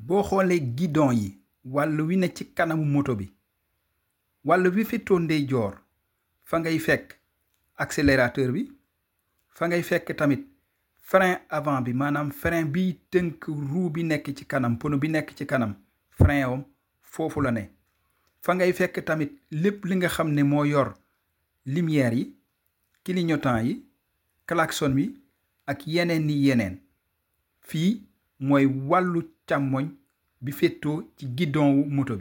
boo xoolee guidon yi wàll wi ne ci kanamu moto bi wàll wi féetoo ndeyjoor fa ngay fekk accélérateur bi fa ngay fekk tamit frein avant bi maanaam frein biy tënk roue bi nekk ci kanam pono bi nekk ci kanam frein am foofu la ne fa ngay fekk tamit lépp li nga xam ne moo yor lumière yi clignotant yi klaxon wi ak yeneen ni yeneen fii mooy wàllu càmmoñ bi féetoo ci guidon wu moto bi